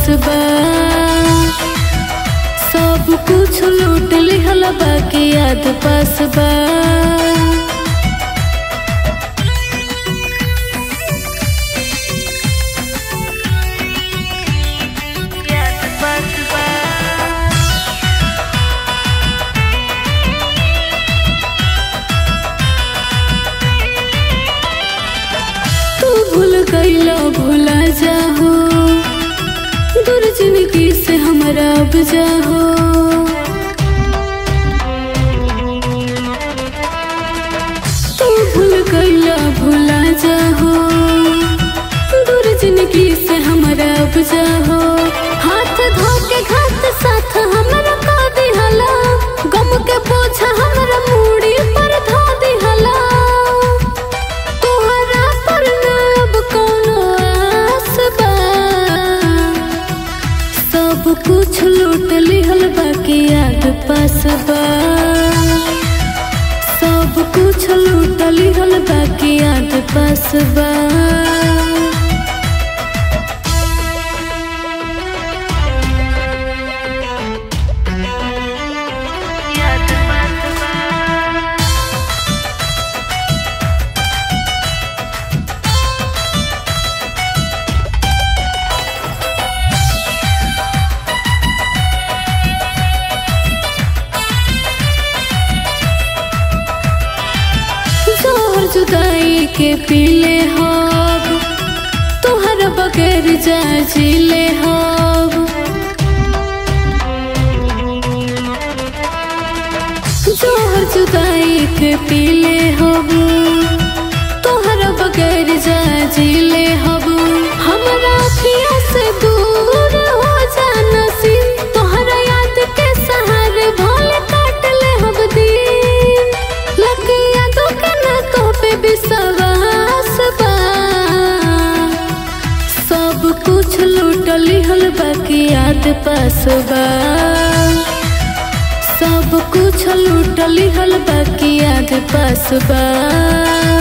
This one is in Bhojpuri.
पास बा सब कुछ लूट लिहल बाकी याद पास बा याद पास बा तू भूल गईला भूला जाहो दूर जिंदगी से हमरा अब जाहो तू भूल गईला भूला जाहो दूर जिंदगी से हमरा अब जाहो हाथ धो के घात साथ हमरा का दिहला गम के बोझ हमरा मूड़ी पर धो दिहला तोहरा पर ना अब कोनो आस बा सब कुछ लूट लिहल बाकी याद पास बा सब कुछ लूट लिहल बाकी याद पास बा याद पास बा जोहर जुदाई के पीले हब तोहर बगैर जा जीले हब जोहर जुदाई के पीले हब तोहर बगैर जा जीले हब हमरा अखिया से दूर हो जाना सीन तोहरा याद के सहारे भोले काट ले हब दिन लकिया तो कना तो पे विश्वास बा सब कुछ लूट लिहल बाकी याद पास बा सब कुछ लूट लिहल बाकी याद पास बा